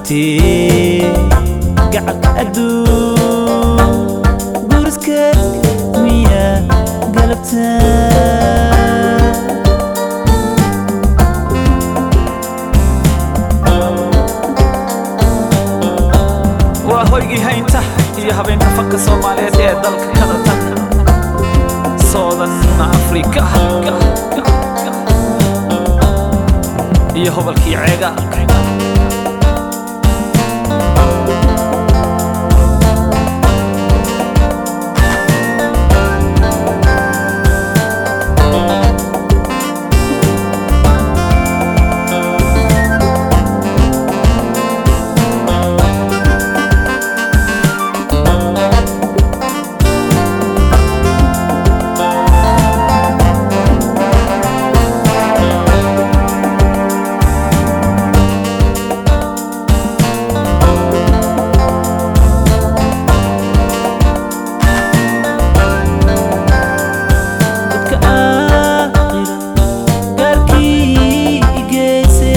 gubtee gacalka adduun guriska miyaa galabtaa waa hoygii haynta iyo habeenka fanka soomaaliyeed ee dalka kanada soodan afrika iyo hobalkii ceega dadka aakhira gaarkii igeyse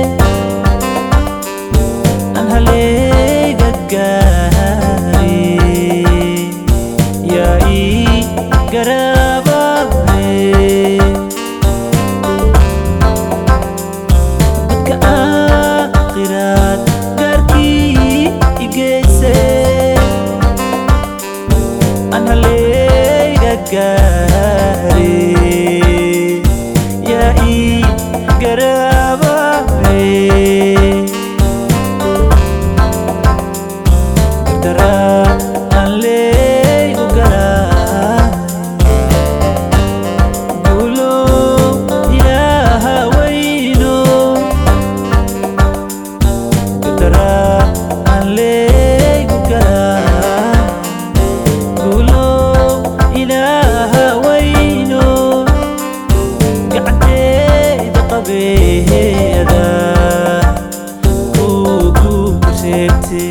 aan haleega gaare yaa ii garaababe dadka aakhiraad gaarkii igeyse aan haleega gaare yaa ii garaababe daraa aan leegu galaay guulo ilaaha weyno daraa aan leegu galaay guulo ilaaha weyno gacanteeda qabeeda kugu reebtee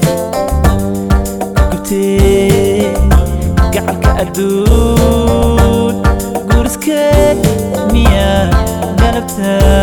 gubtee gacalka adduun guriske miyaa galabtaa